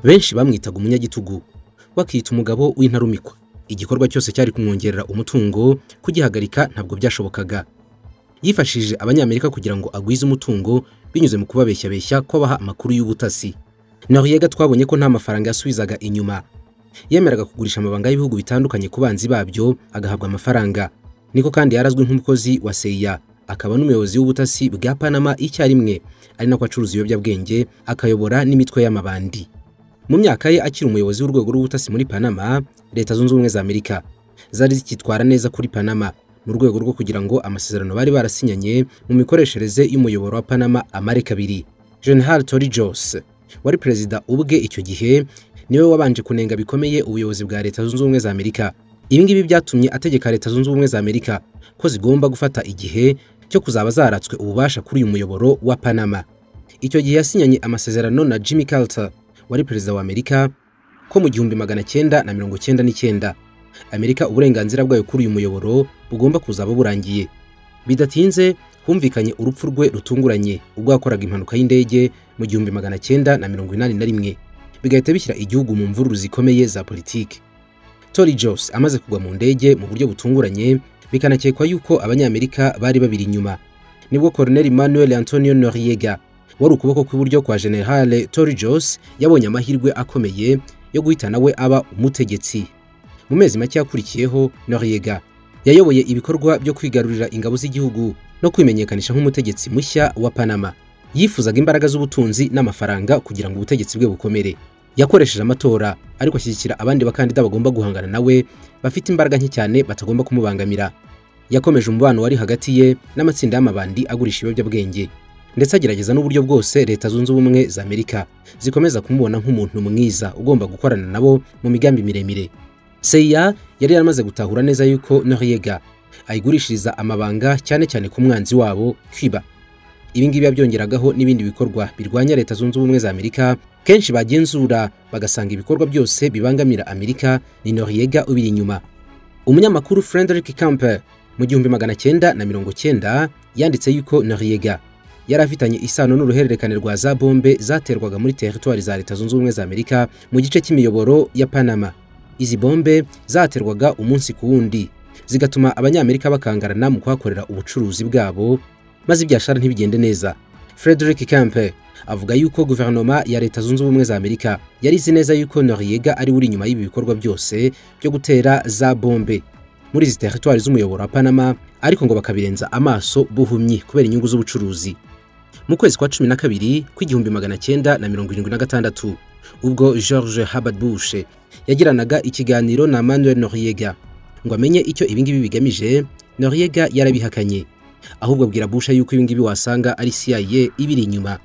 benshi bamwitaga umunyagitugu bakita umugabo w'intarumikwa igikorwa cyose cyari kumwongerera umutungo kugihagarika ntabwo byashobokaga yifashishije abanyamerika kugira ngo agwize umutungo binyuze mu kubabeshyabeshya kw'abaha amakuru y'ubutasi nariyega twabonye ko nta mafaranga yasubizaga inyuma yemeraga kugurisha amabanga y'ibihugu bitandukanye ku banzi babyo agahabwa amafaranga niko kandi yarazwi nk'umukozi wa seya akaba n'umuyobozi w'ubutasi bwa panama icyarimwe ari nako acuruza ibiyobyabwenge akayobora n'imitwe y'amabandi mu myaka ye akiri umuyobozi w'urwego rw'ubutasi muri panama leta zunze ubumwe za amerika zari zikitwara neza kuri panama mu rwego rwo kugira ngo amasezerano bari barasinyanye mu mikoreshereze y'umuyoboro wa panama amare kabiri general tori jose wari perezida ubwe icyo gihe niwe wabanje kunenga bikomeye ubuyobozi bwa leta zunze ubumwe za amerika ibi ngibi byatumye ategeka leta zunze ubumwe za amerika ko zigomba gufata igihe cyo kuzaba zaratswe ububasha kuri uyu muyoboro wa panama icyo gihe yasinyanye amasezerano na jimmy carter wari perezida wa amerika ko mu gihumbi magana cyenda na mirongo cyenda n'icyenda amerika uburenganzira bwayo kuri uyu muyoboro bugomba kuzaba burangiye bidatinze humvikanye urupfu rwe rutunguranye ubwo yakoraga impanuka y'indege mu gihumbi magana cyenda na mirongo inani na rimwe bigahita bishyira igihugu mu mvururu zikomeye za politiki tori jose amaze kugwa mu ndege mu buryo butunguranye bikanakekwa yuko abanyamerika bari babiri inyuma nibwo koroneli manuel antonio noriega wari ukuboko kw'iburyo kwa generale tori jose yabonye amahirwe akomeye yo guhita nawe aba umutegetsi mu mezi make yakurikiyeho noriega yayoboye ibikorwa byo kwigarurira ingabo z'igihugu no kwimenyekanisha nk'umutegetsi mushya wa panama yifuzaga imbaraga z'ubutunzi n'amafaranga kugira ngo ubutegetsi bwe bukomere yakoresheje amatora ariko ashyigikira abandi bakandida bagomba guhangana nawe bafite imbaraga nke cyane batagomba kumubangamira yakomeje umubano wari hagati ye n'amatsinda y'amabandi agurisha ibiyobyabwenge ndetse agerageza n'uburyo bwose leta zunze ubumwe za amerika zikomeza kumubona nk'umuntu mwiza ugomba gukorana nabo mu migambi miremire seya yari yaramaze gutahura neza yuko noriega ayigurishiriza amabanga cyane cyane ku mwanzi wabo kwiba ibi ngibi yabyongeragaho n'ibindi bikorwa birwanya leta zunze ubumwe za amerika kenshi bagenzura bagasanga ibikorwa byose bibangamira amerika ni noriega ubiri inyuma umunyamakuru frederick camper mu gihumbi magana cyenda na mirongo cyenda yanditse yuko noriega yari afitanye isano n'uruhererekane rwa za bombe zaterwaga muri teritwari za leta zunze ubumwe za amerika mu gice cy'imiyoboro ya panama izi bombe zaterwaga umunsi ku wundi zigatuma abanyamerika bakangarana mu kuhakorera ubucuruzi bwabo maze ibyashara ntibigende neza frederick campe avuga yuko guverinoma ya leta zunze ubumwe za amerika yari izi neza yuko noriega ari uri inyuma y'ibi bikorwa byose byo gutera za bombe muri izi teritwari z'umuyoboro wa panama ariko ngo bakabirenza amaso buhumyi kubera inyungu z'ubucuruzi mu kwezi kwa cumi na kabiri kw'igihumbi magana cyenda na mirongo irindwi na gatandatu ubwo george herbert bush yagiranaga ikiganiro na manuel noriega ngo amenye icyo ibingibi bigamije noriega yarabihakanye ahubwo abwira busha yuko ibingibi wasanga ari CIA ibiri inyuma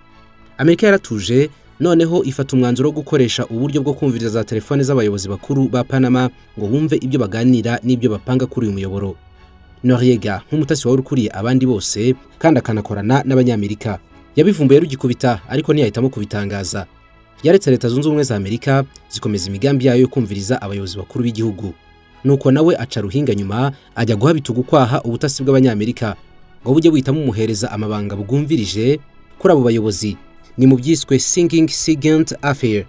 amerika yaratuje noneho ifata umwanzuro wo gukoresha uburyo bwo kumviriza za telefone z'abayobozi bakuru ba panama ngo bumve ibyo baganira n'ibyo bapanga kuri uyu muyoboro noriega nk'umutasi wari ukuriye abandi bose kandi akanakorana n'abanyamerika yabivumbuye rugikubita ariko ntiyahitamo kubitangaza yaretse leta zunze ubumwe za amerika zikomeza imigambi yayo yo kumviriza abayobozi bakuru b'igihugu nuko nawe aca ruhinga nyuma ajya guha bitugu kwaha ubutasi bw'abanyamerika ngo bujye buhita bumuhereza amabanga bwumvirije kuri abo bayobozi ni mu byiswe singing sigent affair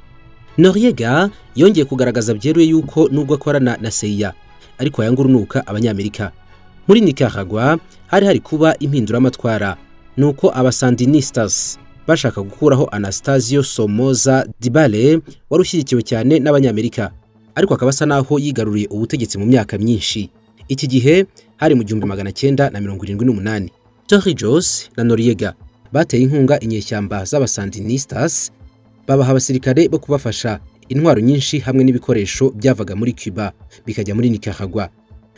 noriega yongeye kugaragaza byeruye yuko nubwo akorana na seya ariko yanga urunuka abanyamerika muri nicaragua hari hari kuba impinduramatwara nuko abasandinistas bashaka gukuraho anastasio somoza dibale wari ushyigikiwe cyane n'abanyamerika ariko akaba asa n'aho yigaruriye ubutegetsi mu myaka myinshi iki gihe hari mu gihumbi magana cyenda na mirongo irindwi n'umunani tori jose na noriega bateye inkunga inyeshyamba z'abasandinistas babaha abasirikare bo kubafasha intwaro nyinshi hamwe n'ibikoresho byavaga muri cuba bikajya muri nicaragua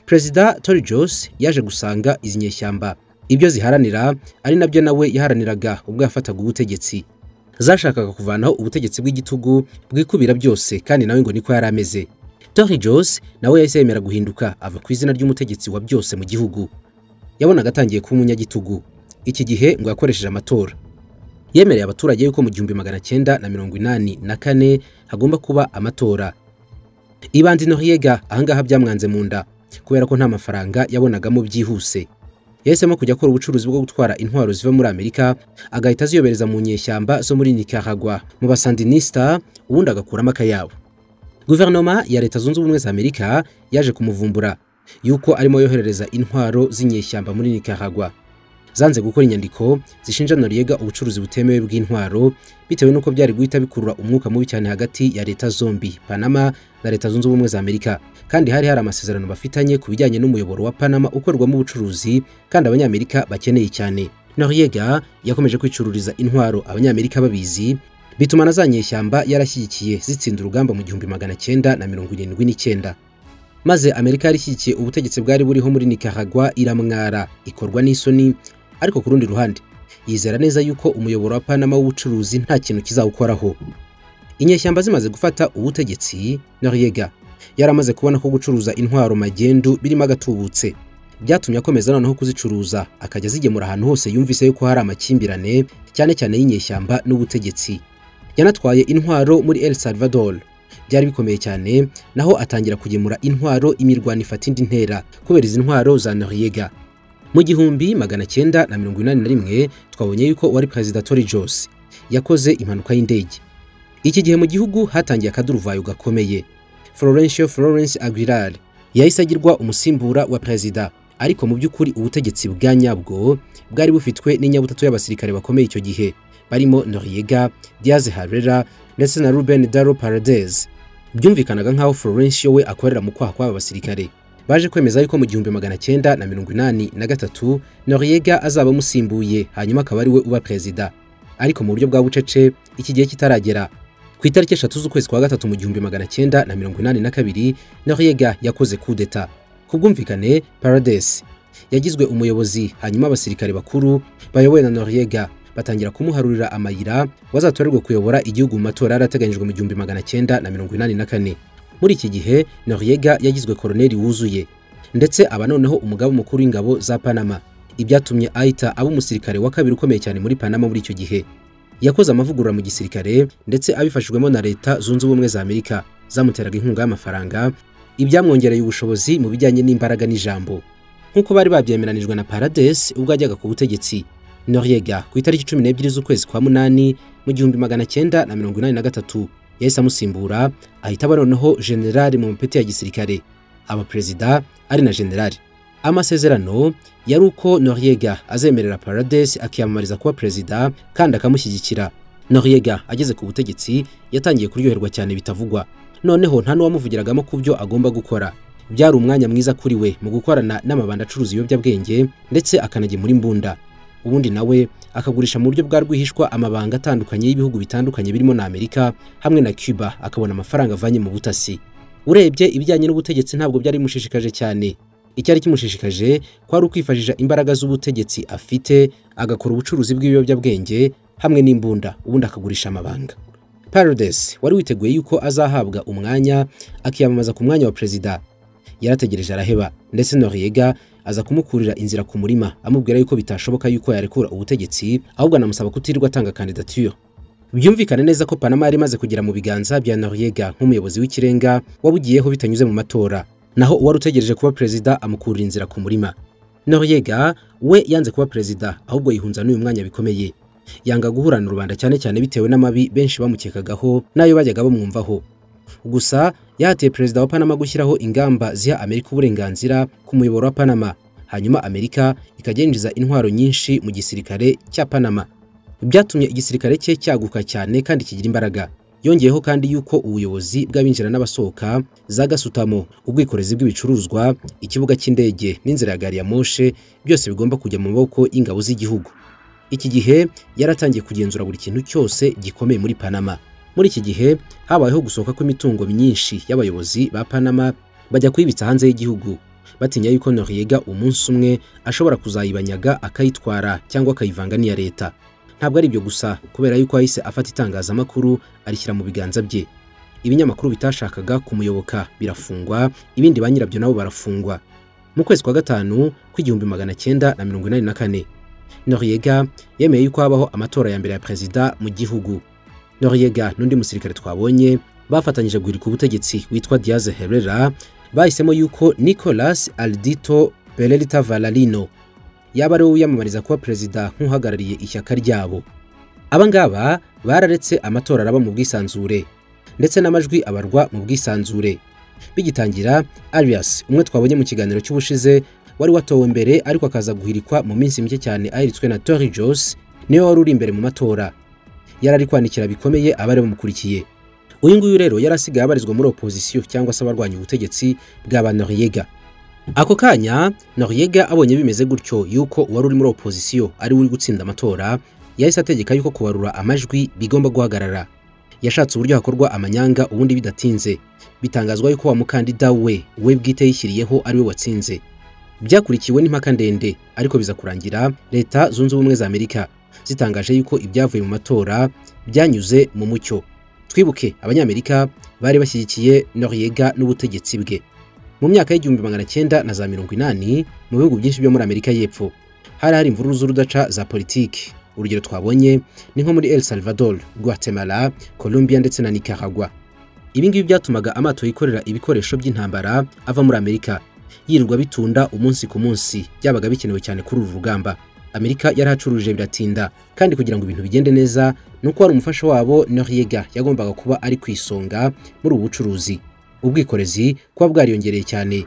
perezida tori jose yaje gusanga izi nyeshyamba ibyo ziharanira ari nabyo nawe yaharaniraga ubwo yafataga ubutegetsi zashakaga kuvanaho ubutegetsi bw'igitugu bwikubira byose kandi nawe ngo niko yari ameze tori jose nawe yahise yemera guhinduka ava ku izina ry'umutegetsi wa byose mu gihugu yabonaga atangiye kuba umunyagitugu iki gihe ngo yakoresheje amatora yemereye abaturage yuko mu gihumbi magana cyenda na mirongo inani na kane hagomba kuba amatora ibandi noriega ahangaha byamwanze mu nda kubera ko nta mafaranga yabonagamo byihuse yahisemo kujya akora ubucuruzi bwo gutwara intwaro ziva muri amerika agahita aziyobereza mu nyeshyamba zo muri nicaragua mu basandinisita ubundi agakuramo akayabo guverinoma ya leta zunze ubumwe za amerika yaje kumuvumbura yuko arimo yoherereza intwaro z'inyeshyamba muri nicaragua zanze gukora inyandiko zishinja noriega ubucuruzi butemewe bw'intwaro bitewe n'uko byari guhita bikurura umwuka mubi cyane hagati ya leta zombi panama na leta zunze ubumwe za amerika kandi hari hari amasezerano bafitanye ku bijyanye n'umuyoboro wa panama ukorwamo ubucuruzi kandi abanyamerika bakeneye cyane noriega yakomeje kwicururiza intwaro abanyamerika babizi bituma na za nyeshyamba yarashyigikiye zitsinda urugamba mu gihumbi magana cyenda na mirongo irindwi n'icyenda maze amerika yari ishyigikiye ubutegetsi bwari buriho muri nicaragua iramwara ikorwa n'isoni ariko ku rundi ruhande yizera neza yuko umuyoboro wa panama w'ubucuruzi nta kintu kizawukoraho inyeshyamba zimaze gufata ubutegetsi noriega yari amaze kubona ko gucuruza intwaro magendu birimo agatubutse byatumye akomeza noneho kuzicuruza akajya azigemura ahantu hose yumvise yuko hari amakimbirane cyane cyane y'inyeshyamba n'ubutegetsi yanatwaye intwaro muri el salvador byari bikomeye cyane naho atangira kugemura intwaro imirwano ifata indi ntera kubera izi ntwaro za noriega mu gihumbi magana cyenda na mirongo inani na rimwe twabonye yuko uwari perezida tori jose yakoze impanuka y'indege iki gihe mu gihugu hatangiye akaduruvayo gakomeye florencio florence aguilar yahise agirwa umusimbura wa perezida ariko mu by'ukuri ubutegetsi bwa nyabwo bwari bufitwe n'inyabutatu y'abasirikare bakomeye icyo gihe barimo noriega diaz harera ndetse na ruben daro paradez byumvikanaga nk'aho Florencio we akorera mu kwaha kw'aba basirikare baje kwemeza yuko mu gihumbi magana cyenda na mirongo inani na gatatu Noriega azaba amusimbuye hanyuma akaba ari we uba perezida ariko mu buryo bwa bucece iki gihe kitaragera ku itariki eshatu z'ukwezi kwa gatatu mu gihumbi magana cyenda na mirongo inani na kabiri Noriega yakoze kudeta ku bwumvikane Paradesi yagizwe umuyobozi hanyuma abasirikare bakuru bayobowe na Noriega batangira kumuharurira amayira wazatorerwa kuyobora igihugu mu matora yari ateganyijwe mu gihumbi magana cyenda na mirongo inani na kane muri iki gihe noriega yagizwe koroneri wuzuye ndetse aba noneho umugaba mukuru w'ingabo za panama ibyatumye ahita aba umusirikare wa kabiri ukomeye cyane muri panama muri icyo gihe yakoze amavugurura mu gisirikare ndetse abifashijwemo na leta zunze ubumwe za amerika zamuteraga inkunga y'amafaranga ibyamwongereye ubushobozi mu bijyanye n'imbaraga n'ijambo nk'uko bari babyemeranijwe na paradesi ubwo yajyaga ku butegetsi Noriega ku itariki cumi n'ebyiri z'ukwezi kwa munani mu gihumbi magana cyenda na mirongo inani na gatatu yahise amusimbura ahita aba noneho generali mu mapeti ya gisirikare aba perezida ari na generali amasezerano yari uko Noriega azemerera Paradesi akiyamamariza kuba perezida kandi akamushyigikira Noriega ageze ku butegetsi yatangiye kuryoherwa cyane bitavugwa noneho nta n'uwamuvugiragamo ku byo agomba gukora byari umwanya mwiza kuri we mu gukorana n'amabanda acuruza ibiyobyabwenge ndetse akanagemura imbunda ubundi nawe akagurisha mu buryo bwa rwihishwa amabanga atandukanye y'ibihugu bitandukanye birimo na Amerika hamwe na Cuba akabona amafaranga avanye mu butasi urebye ibijyanye n'ubutegetsi ntabwo byari bimushishikaje cyane icyari kimushishikaje kwari ukwifashisha imbaraga z'ubutegetsi afite agakora ubucuruzi bw'ibiyobyabwenge hamwe n'imbunda ubundi akagurisha amabanga Paredes wari witeguye yuko azahabwa umwanya akiyamamaza ku mwanya wa perezida yarategereje araheba ndetse Noriega aza kumukurira inzira ku murima amubwira yuko bitashoboka yuko yarekura ubutegetsi ahubwo anamusaba kutirirwa atanga kandidatire byumvikana neza ko panama yari imaze kugera mu biganza bya Noriega nk'umuyobozi w'ikirenga wabugiyeho bitanyuze mu matora naho uwari utegereje kuba perezida amukurira inzira ku murima Noriega we yanze kuba perezida ahubwo yihunza n'uyu mwanya bikomeye yanga guhurana rubanda cyane cyane bitewe n'amabi benshi bamukekagaho n'ayo bajyaga bamwumvaho gusa yahatiye perezida wa panama gushyiraho ingamba ziha amerika uburenganzira ku muyoboro wa panama hanyuma amerika ikajya yinjiza intwaro nyinshi mu gisirikare cya panama byatumye igisirikare cye cyaguka cyane kandi kigira imbaraga yongeyeho kandi yuko ubuyobozi bw'abinjira n'abasohoka za gasutamo ubwikorezi bw'ibicuruzwa ikibuga cy'indege n'inzira ya gari ya moshe byose bigomba kujya mu maboko y'ingabo z'igihugu iki gihe yaratangiye kugenzura buri kintu cyose gikomeye muri panama muri iki gihe habayeho gusohoka kw'imitungo myinshi y'abayobozi ba panama bajya kuyibitsa hanze y'igihugu batinya yuko noriega umunsi umwe ashobora kuzayibanyaga akayitwara cyangwa akayivanga n'iya leta ntabwo ari ibyo gusa kubera yuko yahise afata itangazamakuru arishyira mu biganza bye ibinyamakuru bitashakaga kumuyoboka birafungwa ibindi ba nyirabyo nabo barafungwa mu kwezi kwa gatanu kw'igihumbi magana cyenda na mirongo inani na kane noriega yemeye yuko habaho amatora ya mbere ya perezida mu gihugu Noriega n'undi musirikare twabonye bafatanyije guhirika ubutegetsi witwa Diaz Herrera bahisemo yuko Nicolas Aldito Perelita Valarino yaba ari we wiyamamariza kuba perezida nk'uhagarariye ishyaka ryabo aba ngaba bararetse amatora araba mu bwisanzure ndetse n'amajwi abarwa mu bwisanzure bigitangira arias umwe twabonye mu kiganiro cy'ubushize wari watowe mbere ariko akaza guhirikwa mu minsi mike cyane ahiritswe na tori jose niwe wari uri imbere mu matora yari ari kwandikira bikomeye abari bamukurikiye uyu nguyu rero yari asigaye abarizwa muri opozisiyo cyangwa se abarwanya ubutegetsi bwa ba noriyega ako kanya noriyega abonye bimeze gutyo yuko uwari uri muri opozisiyo ari we uri gutsinda amatora yahise ategeka yuko kubarura amajwi bigomba guhagarara yashatse uburyo hakorwa amanyanga ubundi bidatinze bitangazwa yuko wa mukandida we we bwite yishyiriyeho ari we watsinze byakurikiwe n'impaka ndende ariko biza kurangira leta zunze ubumwe za amerika zitangaje yuko ibyavuye mu matora byanyuze mu mucyo twibuke abanyamerika bari bashyigikiye noriyega n'ubutegetsi bwe mu myaka y'igihumbi magana cyenda na za mirongo inani mu bihugu byinshi byo muri amerika y'epfo hari hari imvururu z'urudaca za politiki urugero twabonye ni nko muri el salvador guatemala colombia ndetse na nicaragua ibi ngibi byatumaga amato yikorera ibikoresho by'intambara ava muri amerika yirirwa bitunda umunsi ku munsi byabaga bikenewe cyane kuri uru rugamba amerika yarahacuruje biratinda kandi kugira ngo ibintu bigende neza ni uko hari umufasha wabo noriyega yagombaga kuba ari ku isonga muri ubu bucuruzi ubwikorezi kuba bwariyongereye cyane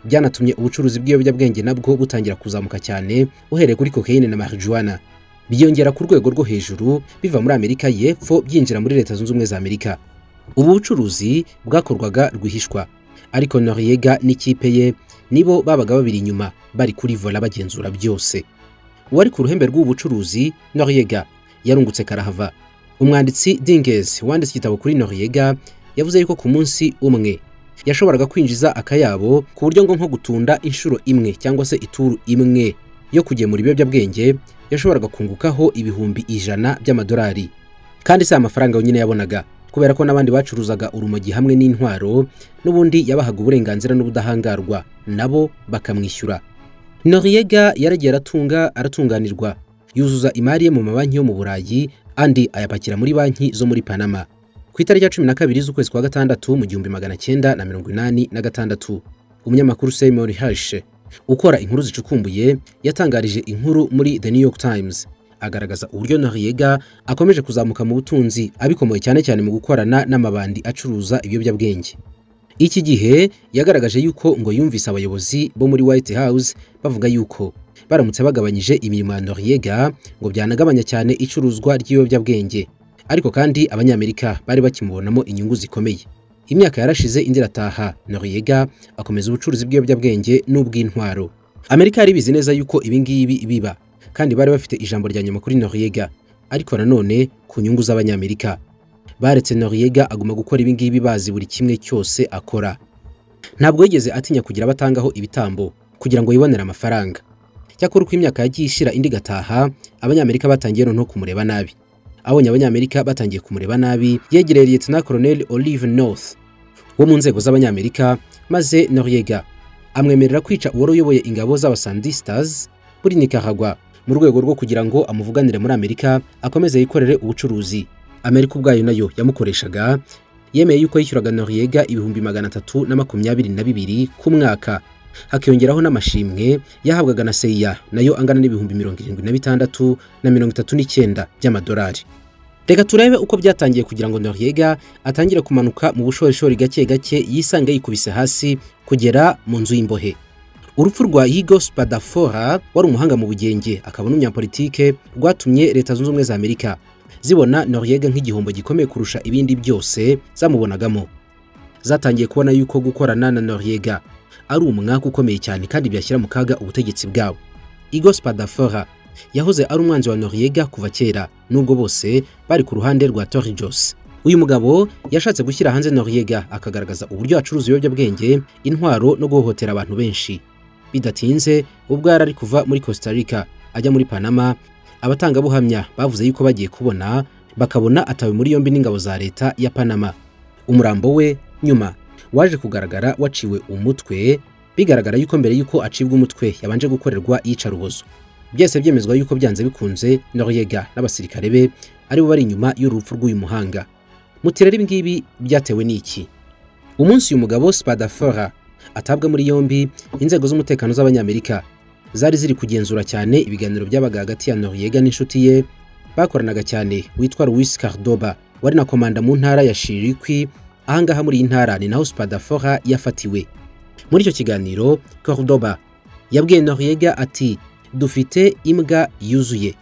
byanatumye ubucuruzi bw'ibiyobyabwenge nabwo butangira kuzamuka cyane uhereye kuri kokeyine na marijuwana byiyongera ku rwego rwo hejuru biva muri amerika y'epfo byinjira muri leta zunze ubumwe za amerika ubu bucuruzi bwakorwaga rwihishwa ariko noriyega n'ikipe ye nibo babaga babiri inyuma bari kuri vola bagenzura byose uwari ku ruhembe rw'ubu bucuruzi noriyega yarungutse karahava umwanditsi dinges wanditse igitabo kuri noriyega yavuze yuko ku munsi umwe yashoboraga kwinjiza akayabo ku buryo ngo nko gutunda inshuro imwe cyangwa se ituru imwe yo kugemura ibiyobyabwenge yashoboraga kungukaho ibihumbi ijana by'amadolari kandi si amafaranga yonyine yabonaga kubera ko n'abandi bacuruzaga urumogi hamwe n'intwaro n'ubundi yabahaga uburenganzira n'ubudahangarwa nabo bakamwishyura noriyega yaragiye aratunga aratunganirwa yuzuza imari ye mu mabanki yo mu burayi andi ayapakira muri banki zo muri panama ku itariki ya cumi na kabiri z'ukwezi kwa gatandatu mu gihumbi magana cyenda na mirongo inani na gatandatu umunyamakuru seymour hashe ukora inkuru zicukumbuye yatangarije inkuru muri the new york times agaragaza uburyo noriyega akomeje kuzamuka mu butunzi abikomoye cyane cyane mu gukorana n'amabandi acuruza ibiyobyabwenge iki gihe yagaragaje yuko ngo yumvise abayobozi bo muri white house bavuga yuko baramutse bagabanyije imirimo ya noriyega ngo byanagabanya cyane icuruzwa ry'ibiyobyabwenge ariko kandi abanyamerika bari bakimubonamo inyungu zikomeye imyaka yarashize indi irataha noriyega akomeza ubucuruzi bw'ibiyobyabwenge n'ubw'intwaro amerika yari ibizi neza yuko ibi ngibi biba kandi bari bafite ijambo rya nyuma kuri noriyega ariko nanone ku nyungu z'abanyamerika baretse noriyega aguma gukora ibi ngibi bazi buri kimwe cyose akora ntabwo yigeze atinya kugira abatangaho ibitambo kugira ngo yibonere amafaranga cyakora uko imyaka yagiye ishira indi igataha abanyamerika batangiye noneho kumureba nabi abonye abanyamerika batangiye kumureba nabi yegereye liyetona koroneli olive north wo mu nzego z'abanyamerika maze noriyega amwemerera kwica uwari uyoboye ingabo z'abasandistas muri nikaragwa mu rwego rwo kugira ngo amuvuganire muri amerika akomeze yikorere ubucuruzi amerika ubwayo nayo yamukoreshaga yemeye yuko yishyuraga noriyega ibihumbi magana atatu na makumyabiri na bibiri ku mwaka hakiyongeraho n'amashimwe yahabwaga na seya nayo angana n'ibihumbi mirongo irindwi na bitandatu na mirongo itatu n'icyenda by'amadolari reka turebe uko byatangiye kugira ngo noriyega atangire kumanuka mu bushorishori gake gake yisange yikubise hasi kugera mu nzu y'imbohe urupfu rwa higo spadafora wari umuhanga mu bugenge akaba n'umunyapolitike rwatumye leta zunze ubumwe za amerika zibona noriyega nk'igihombo gikomeye kurusha ibindi byose zamubonagamo zatangiye kubona yuko gukorana na noriyega ari umwaka ukomeye cyane kandi byashyira mu kaga ubutegetsi bwabo igos padafora yahoze ari umwanzi wa noriyega kuva kera nubwo bose bari ku ruhande rwa torijos uyu mugabo yashatse gushyira hanze noriyega akagaragaza uburyo acuruza ibiyobyabwenge intwaro no guhohotera abantu benshi bidatinze ubwo yari ari kuva muri costa rica ajya muri panama abatangabuhamya bavuze yuko bagiye kubona bakabona atawe muri yombi n'ingabo za leta ya panama umurambo we nyuma waje kugaragara waciwe umutwe bigaragara yuko mbere y'uko acibwa umutwe yabanje gukorerwa iyicarubozo byose byemezwa yuko byanze bikunze noriyega n'abasirikare be aribo bari inyuma y'urupfu rw'uyu muhanga mutirere ibingibi byatewe n'iki umunsi uyu mugabo spadafora atabwa muri yombi inzego z'umutekano z'abanyamerika zari ziri kugenzura cyane ibiganiro byabaga hagati ya Noriega n'inshuti ye bakoranaga cyane witwa Luis Cardoba wari na komanda mu ntara ya Shirikwi ahangaha muri iyi ntara ni naho Spadafora yafatiwe muri icyo kiganiro Cordoba yabwiye Noriega ati dufite imbwa yuzuye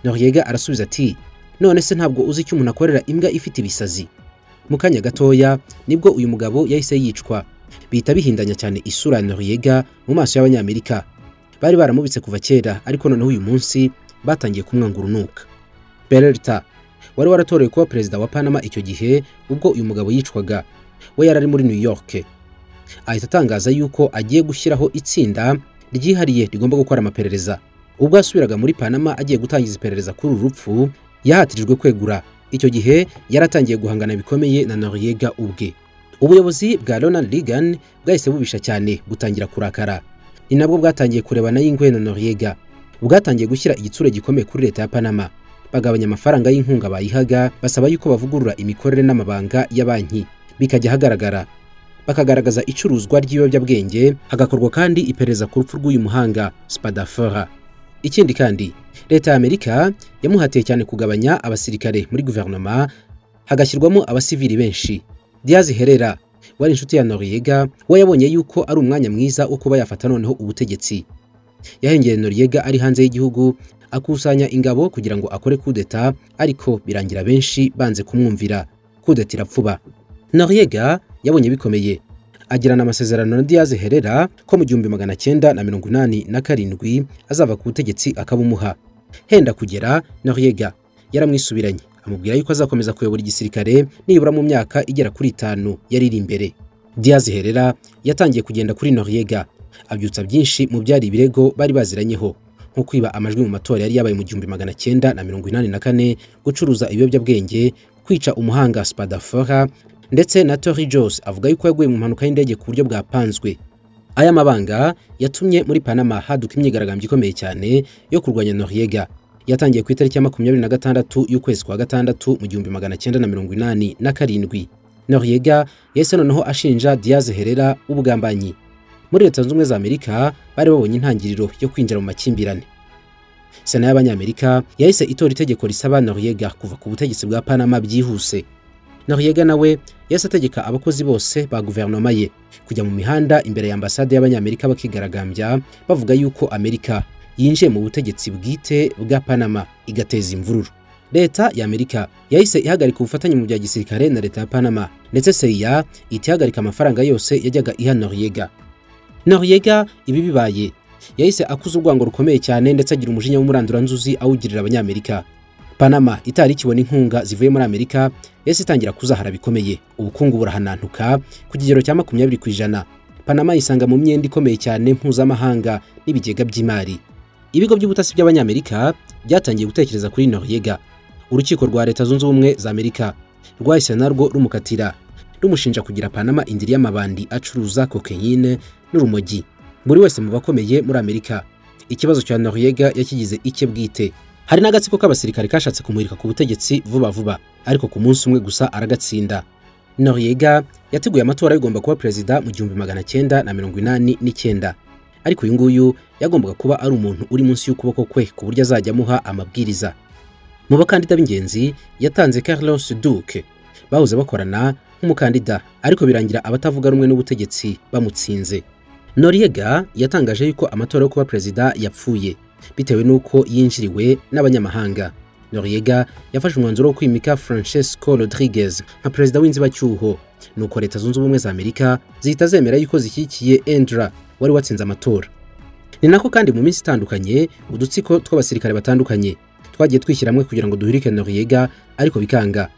Noriega arasubiza ati none se ntabwo uzi icyo umuntu akorera imbwa ifite ibisazi mu kanya gatoya nibwo uyu mugabo yahise yicwa bihita bihindanya cyane isura ya Noriega mu maso y'abanyamerika bari baramubitse kuva kera ariko noneho uyu munsi batangiye kumwanga urunuka Peralta wari waratorewe kuba perezida wa Panama icyo gihe ubwo uyu mugabo yicwaga we yari ari muri New York ahita atangaza yuko agiye gushyiraho itsinda ryihariye rigomba gukora amaperereza ubwo yasubiraga muri Panama agiye gutangiza iperereza kuri uru rupfu yahatirijwe kwegura icyo gihe yaratangiye guhangana bikomeye na Noriega ubwe ubuyobozi bwa Ronald Reagan bwahise bubisha cyane gutangira kurakara ni nabwo bwatangiye kurebana y'ingwe na Noriega bwatangiye gushyira igitsure gikomeye kuri leta ya Panama bagabanya amafaranga y'inkunga bayihaga basaba yuko bavugurura imikorere n'amabanga ya banki bikajya ahagaragara bakagaragaza icuruzwa ry'ibiyobyabwenge hagakorwa kandi iperereza ku rupfu rw'uyu muhanga Spadafora ikindi kandi leta ya Amerika yamuhatiye cyane kugabanya abasirikare muri guverinoma hagashyirwamo abasivili benshi Diaz Herrera wari inshuti ya Noriega we yabonye yuko ari umwanya mwiza wo kuba yafata noneho ubutegetsi yahengeye Noriega ari hanze y'igihugu akusanya ingabo kugira ngo akore kudeta ariko birangira benshi banze kumwumvira kudeta irapfuba Noriega yabonye bikomeye agirana amasezerano na Diaz Herrera ko mu gihumbi magana cyenda na mirongo inani na karindwi azava ku butegetsi akabumuha henda kugera Noriega yaramwisubiranye amubwira yuko azakomeza kuyobora igisirikare nibura mu myaka igera kuri itanu yari iri imbere Diaz Herrera yatangiye kugenda kuri Noriega abyutsa byinshi mu byari ibirego bari baziranyeho nko kwiba amajwi mu matora yari yabaye mu gihumbi magana cyenda na mirongo inani na kane gucuruza ibiyobyabwenge kwica umuhanga Spadafora ndetse na Tori Jose avuga yuko yaguye mu mpanuka y'indege ku buryo bwapanzwe aya mabanga yatumye muri Panama haduka imyigaragambyo ikomeye cyane yo kurwanya Noriega yatangiye ku itariki ya makumyabiri na gatandatu y'ukwezi kwa gatandatu mu gihumbi magana cyenda na mirongo inani na karindwi Noriega yahise noneho ashinja Diaz Herrera ubugambanyi muri leta zunze ubumwe za Amerika bari babonye intangiriro yo kwinjira mu makimbirane sena y'abanyamerika yahise itora itegeko risaba Noriega kuva ku butegetsi bwa Panama byihuse Noriega nawe yahise ategeka abakozi bose ba guverinoma ye kujya mu mihanda imbere ya ambasade y'abanyamerika bakigaragambya bavuga yuko Amerika yinjiye mu butegetsi bwite bwa Panama igateza imvururu leta ya Amerika yahise ihagarika ubufatanye mu bya gisirikare na leta ya Panama ndetse CIA itihagarika amafaranga yose yajyaga iha Noriega Noriega ibi bibaye yahise akuza urwango rukomeye cyane ndetse agira umujinya w'umuranduranzuzi awugirira abanyamerika Panama itari ikibona inkunga zivuye muri Amerika yahise itangira kuzahara bikomeye ubukungu burahanantuka ku kigero cya makumyabiri ku ijana Panama yisanga mu myenda ikomeye cyane mpuzamahanga n'ibigega by'imari ibigo by'ubutasi by'abanyamerika byatangiye gutekereza kuri Noriega urukiko rwa leta zunze ubumwe za Amerika rwahise narwo rumukatira rumushinja kugira Panama indiri y'amabandi acuruza kokeyine n'urumogi buri wese mu bakomeye muri Amerika ikibazo cya Noriega yakigize icye bwite hari n'agatsiko k'abasirikare kashatse kumurika ku butegetsi vuba vuba ariko ku munsi umwe gusa aragatsinda Noriega yateguye amatora agomba kuba perezida mu gihumbi magana cyenda na mirongo inani n'icyenda ariko uyu nguyu yagombaga kuba ari umuntu uri munsi y'ukuboko kwe ku buryo azajya amuha amabwiriza mu bakandida b'ingenzi yatanze Carlos Duque bahoze bakorana nk'umukandida ariko birangira abatavuga rumwe n'ubutegetsi bamutsinze Noriega yatangaje yuko amatora yo kuba perezida yapfuye bitewe n'uko yinjiriwe n'abanyamahanga Noriega yafashe umwanzuro wo kwimika Francesco Rodriguez nka perezida w'inzibacyuho nuko leta zunze ubumwe za Amerika zihita zemera yuko zishyigikiye Endra wari watsinze amatora ni nako kandi mu minsi itandukanye udutsiko tw'abasirikare batandukanye twagiye twishyiramo kugira ngo duhirike Noriega ariko bikanga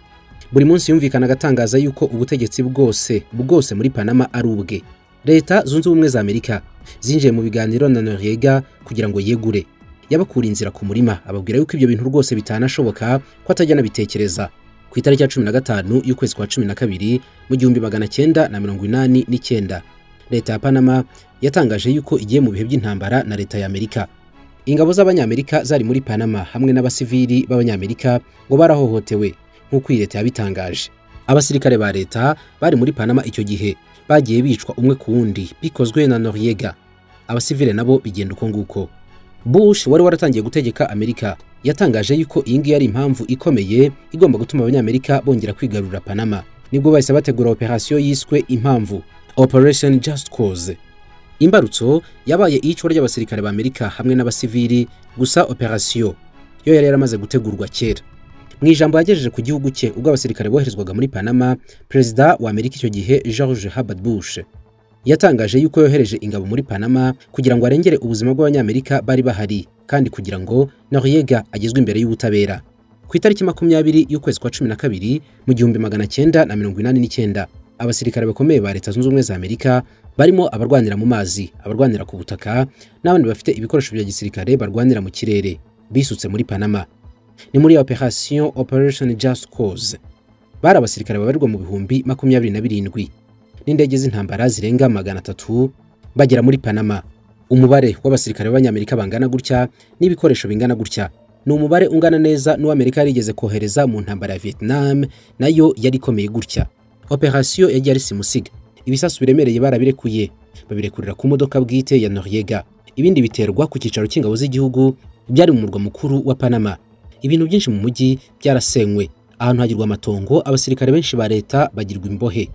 buri munsi yumvikanaga atangaza yuko ubutegetsi bwose bwose muri Panama ari ubwe leta zunze ubumwe za Amerika zinjiye mu biganiro na Noriega kugira ngo yegure yabakura inzira ku murima ababwira yuko ibyo bintu rwose bitanashoboka ko atajya anabitekereza ku itariki ya cumi na gatanu y'ukwezi kwa cumi na kabiri mu gihumbi magana cyenda na mirongo inani n'icyenda leta ya Panama yatangaje yuko igiye mu bihe by'intambara na leta ya Amerika ingabo z'abanyamerika zari muri Panama hamwe n'abasivili b'abanyamerika ngo barahohotewe nk'uko iyi leta yabitangaje abasirikare ba leta bari muri Panama icyo gihe bagiye bicwa umwe ku wundi bikozwe na Noriega abasivile nabo bigenda uko nguko bush wari waratangiye gutegeka amerika yatangaje yuko iyi ngiyi ari impamvu ikomeye igomba gutuma abanyamerika bongera kwigarurira panama nibwo bahise bategura operasiyo yiswe impamvu operation just cause imbarutso yabaye iyicwa ry'abasirikare b'amerika hamwe n'abasivili gusa operasiyo yo yari yaramaze gutegurwa kera mu ijambo yagejeje ku gihugu cye ubwo abasirikare boherezwaga muri panama perezida wa amerika icyo gihe george herbert bush yatangaje yuko yohereje ingabo muri panama kugira ngo arengere ubuzima bw'abanyamerika bari bahari kandi kugira ngo noriega agezwe imbere y'ubutabera ku itariki makumyabiri y'ukwezi kwa cumi na kabiri mu gihumbi magana cyenda na mirongo inani n'icyenda abasirikare bakomeye ba leta zunze ubumwe za amerika barimo abarwanira mu mazi abarwanira ku butaka n'abandi bafite ibikoresho bya gisirikare barwanira mu kirere bisutse muri panama ni muri operation operation just cause bari abasirikare babarirwa mu bihumbi makumyabiri na birindwi n'indege z'intambara zirenga magana atatu bagera muri Panama. Umubare w'abasirikare b'Abanyamerika bangana gutya n'ibikoresho bingana gutya ni umubare ungana neza n'uw'Amerika yarigeze kohereza mu ntambara ya Vietnam nayo yari ikomeye gutya. Operasiyo yagiye ari simusiga. Ibisasu biremereye barabirekuye, babirekurira ku modoka bwite ya Noriega. Ibindi biterwa ku cyicaro cy'ingabo z'igihugu byari mu murwa mukuru wa Panama. Ibintu byinshi mu mujyi byarasenywe. Ahantu hagirwa amatongo, abasirikare benshi ba leta bagirwa imbohe.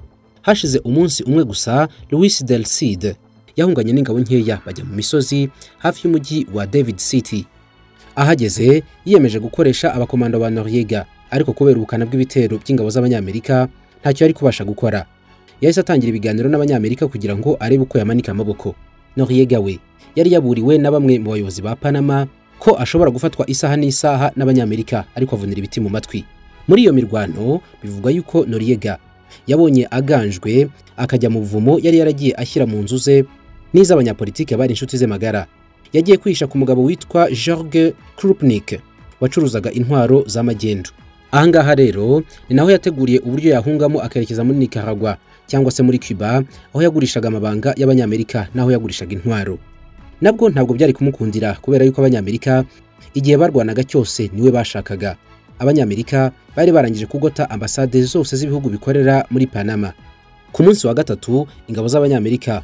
hashize umunsi umwe gusa louis del cid yahunganye n'ingabo nkeya bajya mu misozi hafi y'umujyi wa david city ahageze yiyemeje gukoresha abakomando ba noriega ariko kubera ubukana bw'ibitero by'ingabo z'abanyamerika ntacyo yari kubasha gukora yahise atangira ibiganiro n'abanyamerika kugira ngo arebe uko yamanika amaboko noriega we yari yaburiwe na bamwe mu bayobozi ba panama ko ashobora gufatwa isaha n'isaha n'abanyamerika ariko avunira ibiti mu matwi muri iyo mirwano bivugwa yuko noriega yabonye aganjwe akajya mu buvumo yari yaragiye ashyira mu nzu ze n'iz'abanyapolitike bari inshuti ze magara yagiye kwihisha ku mugabo witwa George Krupnik wacuruzaga intwaro z'amagendu ahangaha rero ni naho yateguriye uburyo yahungamo akerekeza muri Nicaragua cyangwa se muri Cuba aho yagurishaga amabanga y'abanyamerika n'aho yagurishaga intwaro nabwo ntabwo byari kumukundira kubera yuko abanyamerika igihe barwanaga cyose niwe bashakaga abanyamerika bari barangije kugota ambasade zose z'ibihugu bikorera muri Panama. Ku munsi wa gatatu ingabo z'abanyamerika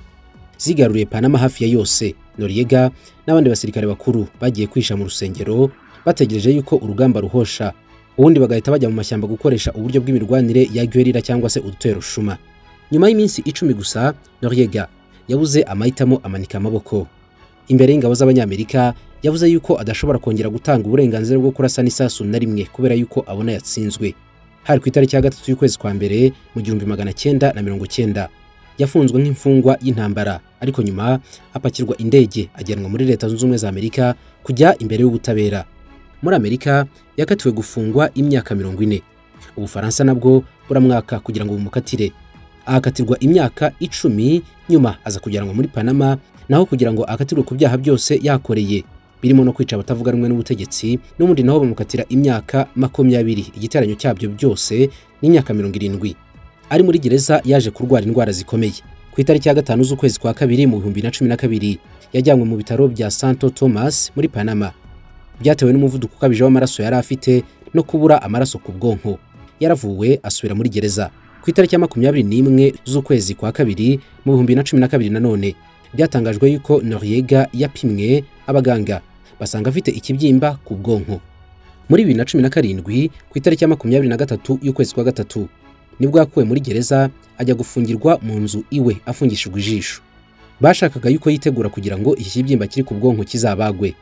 zigaruriye Panama hafi ya yose. Noriega n'abandi basirikare bakuru bagiye kwisha mu rusengero bategereje yuko urugamba ruhosha, ubundi bagahita bajya mu mashyamba gukoresha uburyo bw'imirwanire ya guerrilla cyangwa se udutero shuma. Nyuma y'iminsi icumi gusa Noriega yabuze amahitamo amanika amaboko. Imbere y'ingabo z'abanyamerika yavuze yuko adashobora kongera gutanga uburenganzira bwo kurasa n'isasu na rimwe kubera yuko abona yatsinzwe hari ku itariki ya gatatu y'ukwezi kwa mbere mu gihumbi magana cyenda na mirongo cyenda yafunzwe nk'imfungwa y'intambara ariko nyuma apakirwa indege ajyanwa muri leta zunze ubumwe za amerika kujya imbere y'ubutabera muri amerika yakatiwe gufungwa imyaka mirongo ine ubufaransa nabwo buramwaka kugira ngo bumukatire ahakatirwa imyaka icumi nyuma aza kujyanwa muri panama naho kugira ngo akatirwe ku byaha byose yakoreye birimo no kwica abatavuga rumwe n'ubutegetsi n'ubundi naho bamukatira imyaka makumyabiri igiteranyo cyabyo byose n'imyaka mirongo irindwi ari muri gereza yaje kurwara indwara zikomeye ku itariki ya gatanu z'ukwezi kwa kabiri mu bihumbi na cumi na kabiri yajyanywe mu bitaro bya santo thomas muri panama byatewe n'umuvuduko ukabije w'amaraso yari afite no kubura amaraso ku bwonko yaravuwe asubira muri gereza ku itariki ya makumyabiri n'imwe z'ukwezi kwa kabiri mu bihumbi na cumi na kabiri nanone byatangajwe yuko noriega yapimwe abaganga basanga afite ikibyimba ku bwonko muri bibiri na cumi na karindwi ku itariki ya makumyabiri na gatatu y'ukwezi kwa gatatu nibwo yakuwe muri gereza ajya gufungirwa mu nzu iwe afungishijwe ijisho bashakaga yuko yitegura kugira ngo iki kibyimba kiri ku bwonko kizabagwe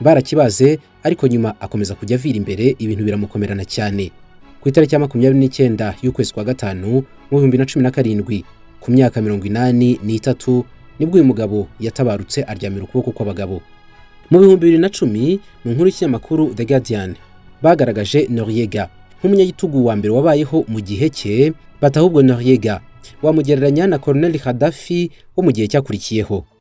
barakibaze ariko nyuma akomeza kujya avira imbere ibintu biramukomerana cyane ku itariki ya makumyabiri n'icyenda y'ukwezi kwa gatanu mu bihumbi na cumi na karindwi ku myaka mirongo inani n'itatu nibwo uyu mugabo yatabarutse aryamira ukuboko kw'abagabo mu bihumbi bibiri na cumi mu nkuru y'ikinyamakuru The Guardian bagaragaje Noriega nk'umunyagitugu wa mbere wabayeho mu gihe cye batahubwo Noriega wamugereranya na Colonel Gaddafi wo mu gihe cyakurikiyeho